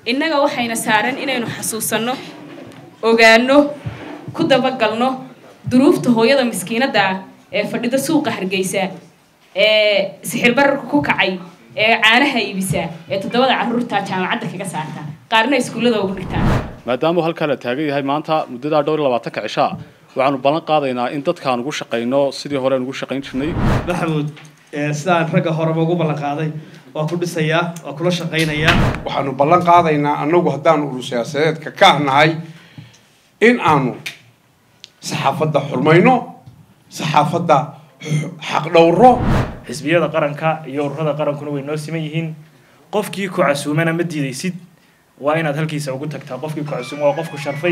innaga waxayna saaran inaynu xasuusanno ogaanno ku dabagalno duruufta hooyada miskiinadda ah ee fadhida suuqa hargeysa ee sixir bararka ku kacay ee caanaha iibisa ee toddobada carruurta jaamacadda kaga saarta qaarna iskuullada ugu dhigtaan maadaamuu halkaa la taagan yahay maanta muddadaa dhowr iyo labaatanka cishaa waxaanu ballan qaadaynaa in dadkaan ugu shaqayno sidii hore aan ugu shaqayn jirnay maxamuud sidaan ragga horeba ugu ballan qaaday waa ku dhisayaa waa kula shaqaynayaa waxaanu ballan qaadaynaa annagu haddaanu uru siyaasadeedka ka ahnahay in aanu saxaafadda xurmayno saxaafadda xaqdhowro xisbiyada qaranka iyo ururada qarankuna way noo siman yihiin qofkii ku casuumana ma diidaysid waa inaad halkiisa ugu tagtaa qofkii ku casuuma waa qofku sharfay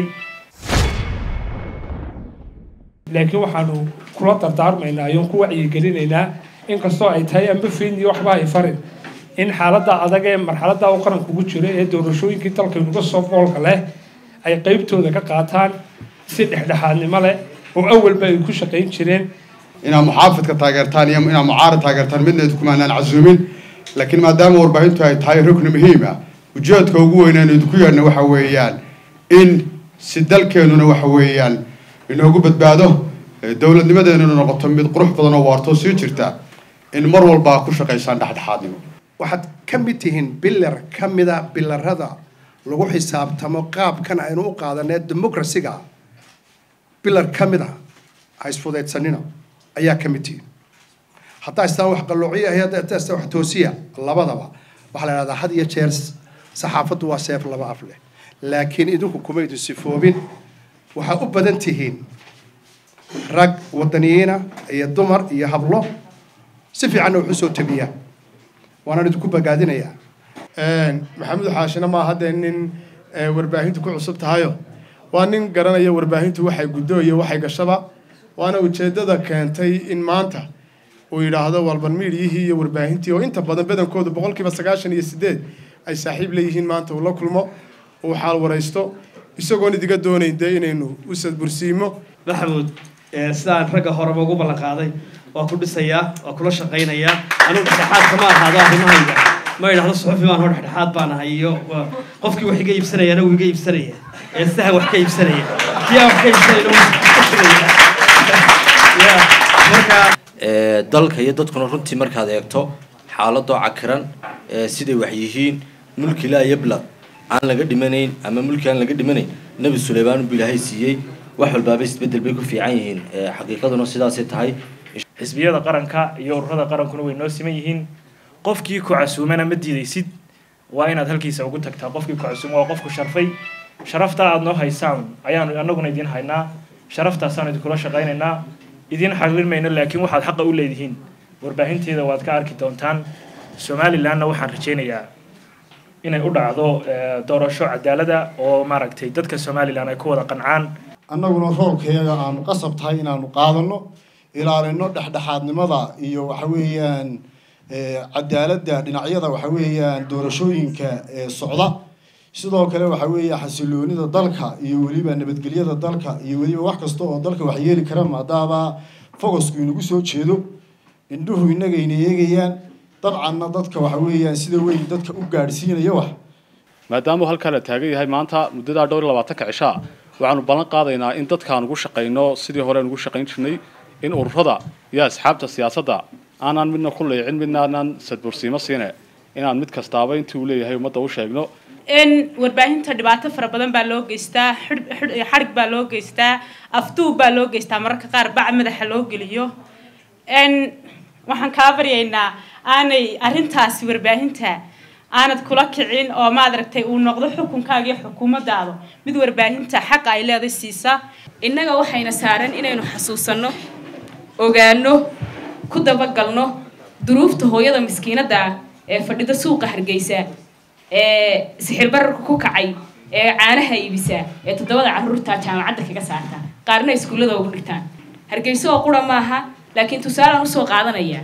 laakiin waxaanu kula dardaarmaynaa iyoon ku wacyigelinaynaa inkastoo ay tahay amba fiin iyo waxba ay farin in xaaladda adag ee marxaladda uu qaranku ugu jiro ee doorashooyinkii dalkaynuga soo foolka leh ay qeybtooda ka qaataan si dhexdhexaadnimo leh oo awalba ay ku shaqayn jireen inaad muxaafidka taageertaan iyo inaad mucaarad taageertaan midna idkumaanaan casuumin laakiin maadaama warbaahintu ay tahay rukni muhiim ah ujeedka ugu weynaan idinku yeedhna waxa weeyaan in si dalkeenuna waxa weeyaan inoogu badbaado dowladnimadeenuna noqoto mid qurux badan oo waartoo sii jirta in mar walba ku shaqaysaan dhexdhexaadnimo waxaad ka mid tihiin bilar ka mida bilarada lagu xisaabtamo qaabkan aynu u qaadanee democracyga bilar ka mid a ha isfudaydsanina ayaa ka mid tihiin haddaa istaan wax qalloociya iyo haddaa istaan wax toosiya labadaba waxaa la idhahdaa had iyo jeer saxaafaddu waa seef laba af leh laakiin idinku kumaydu sifoobin waxaa u badan tihiin rag wadaniyiina iyo dumar iyo hablo si fiicanna wax u soo tabiyaa waanaan idinku bagaadinayaa maxamuud xaashina maa haddee nin warbaahintu ku cusub tahayo waa nin garanaya warbaahintu waxay guddo iyo waxay gashaba waana ujeeddada keentay in maanta uu yidhaahdo walban miidiyihii iyo warbaahintii oo inta badan badankoodu boqolkiiba sagaashan iyo sideed ay saaxiib leeyihiin maanta uu la kulmo uu xaal waraysto isagoon idiga doonayn dee inaynu u sadbursiimo maxamuud sidaan ragga horeba ugu ballan qaaday waa ku dhisayaa waa kula shaqaynayaa anigu dhexdhexaad kama ahaado arrimahayga ma idhahdo suxufi baan hor dhexdhexaad baan ahay iyo qofkii wax iga iibsanayana wuu iga iibsanaya ee sahan wax ka iibsanaya kii aan wax ka iibsanayna marka dalka iyo dadkuna runtii markaad eegto xaaladoo cakiran siday wax yihiin mulkilaa iyo blad aan laga dhimanayn ama mulki aan laga dhimanayn nebi suleymaan buu ilaahay siiyey wax walbaaba isbedel bay ku fiican yihiin xaqiiqaduna sidaasay tahay xisbiyada qaranka iyo ururada qarankuna way noo siman yihiin qofkii ku casuumana ma diidaysid waa inaad halkiisa ugu tagtaa qofkii ku casuuma waa qofku sharfay sharaftaa aada noo haysaan ayaanu annaguna idiin haynaa sharaftaasaan idinkula shaqaynaynaa idiin xaqlin mayno laakiin waxaad xaqa u leedihiin warbaahinteeda waad ka arki doontaan somalilanna waxaan rajaynayaa inay u dhacdo doorasho cadaalada oo maaragtay dadka somalilan ay ku wada qancaan annaguna roolkayaga aanu qasab tahay inaanu qaadano ilaalino dhexdhexaadnimada iyo waxa weeyaan cadaaladda dhinacyada waxa weeyaan doorashooyinka socda sidoo kale waxa weeya xasiloonida dalka iyo weliba nabadgelyada dalka iyo weliba wax kasta oo dalka wax yeeli kara maadaama focusku inagu soo jeedo indhuhu inagayna eegayaan dabcanna dadka waxa weeyaan sida weyn dadka u gaadhsiinaya wax maadaamuu halkaa la taagan yahay maanta muddadaa dhowr iyo labaatanka cishaa waxaanu ballan qaadaynaa in dadkaan ugu shaqayno sidii hore aan ugu shaqayn jirnay in ururada iyo asxaabta siyaasadda aanaan midna ku leecin midna aanaan sadbursiimo siine inaan mid kastaaba intii uu leeyahay ummadda u sheegno in warbaahinta dhibaato fara badan baa loo geystaa xadhig baa loo geystaa afduub baa loo geystaa mararka qaar bac madaxa loo geliyo waxaan kaa baryaynaa aanay arrintaasi warbaahinta aanad kula kicin oo maad aragtay uu noqdo xukunkaaga iyo xukuumaddaada mid warbaahinta xaqa ay leeday siisa innaga waxayna saaran inaynu xasuusanno ogaanno ku dabagalno duruufta hooyada miskiinadda ah ee fadhida suuqa hargeysa ee sixir bararka ku kacay ee caanaha iibisa ee toddobada carruurta jaamacadda kaga saarta qaarna iskuullada ugu dhigtaan hargeyso oo qura maaha laakiin tusaalaan usoo qaadanaya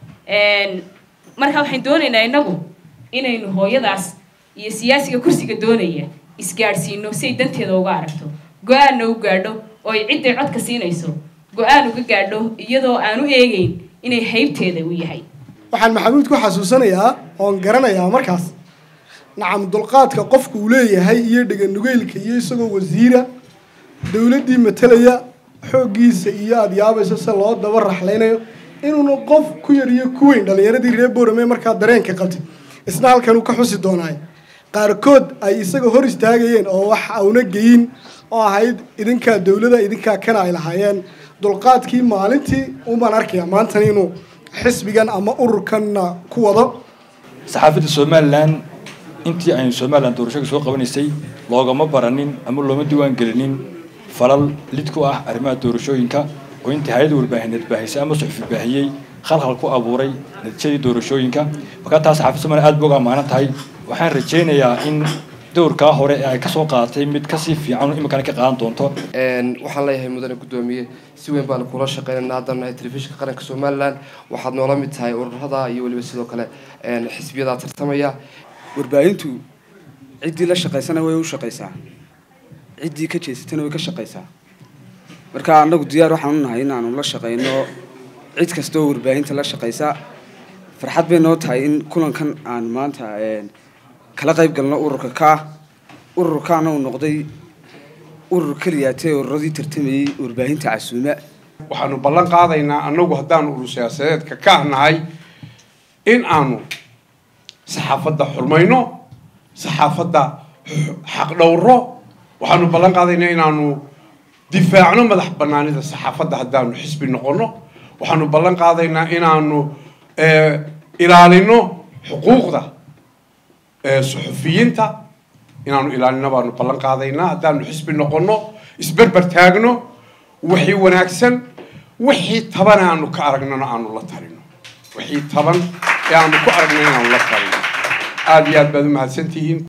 marka waxaan doonaynaa innagu inaynu hooyadaas iyo siyaasiga kursiga doonaya isgaadhsiino si ay danteeda uga aragto go-aanna u gaadho oo ay cidday codka siinayso go-aan uga gaadho iyadoo aan u eegeyn inay haybteeda u yahay waxaan maxamuud ku xasuusanayaa oon garanayaa markaas nacam dulqaadka qofku uu leeyahay iyo dheganugeylka iyo isagoo wasiira dowladdii matalaya xooggiisa iyo aada yaabayso se loo daba raxlaynayo inuuna qof ku yar iyo ku weyn dhallinyaradii reer boorame markaa dareenka qabtid isna halkan uu ka xusi doonaay qaarkood ay isaga hor istaagayeen oo wax auna geyin oo ahayd idinkaa dowlada idinkaa kana ay lahaayeen dulqaadkii maalintii unbaan arkaya maantana inuu xisbigan ama ururkanna ku wado saxaafadda somalilan intii aynu somalilan doorashada soo qabanaysay loogama baranin ama looma diiwaan gelinin falal lid ku ah arrimaha doorashooyinka oo intii hay-ada warbaahineed baahisay ama suxufi baahiyey khalkhal ku abuuray natiijadii doorashooyinka markaa taa saxaafadda somalilan aad ba uga amaanan tahay waxaan rajaynayaa in dowrkaa hore ee ay kasoo qaadatay mid kasii fiican iminkana ka qaadan doonto waxaan leeyahay mudane guddoomiye si weyn baanu kula shaqeynayna haddana nahay telefishinka qaranka somalilan waxaad noola mid tahay ururada iyo weliba sidoo kale xisbiyadaa tartamaya warbaahintu ciddii la shaqaysana way u shaqaysaa ciddii ka jeesatana way ka shaqaysaa marka annagu diyaar waxaan u nahay inaanu la shaqayno cid kasta oo warbaahinta la shaqaysa farxad bay noo tahay in kulankan aan maanta kala qayb galno ururka kaa ururkaana uu noqday urur keliyaatee ururadii tartamayey warbaahinta casuuma waxaanu ballan qaadaynaa annagu haddaanu urur siyaasadeedka ka nahay in aanu saxaafadda xurmayno saxaafadda xaqdhowro waxaanu ballan qaadaynaa inaanu difaacno madax banaanida saxaafadda haddaanu xisbi noqono waxaanu ballan qaadaynaa inaanu ilaalino xuquuqda suxufiyiinta inaanu ilaalino baanu ballan qaadaynaa haddaanu xisbi noqono isberber taagno wixii wanaagsan wixii taban aanu ka aragnana aanu la talino wixii taban ee aanu ku aragnay inaanu la talino aada iyo aad baad u mahadsantihiin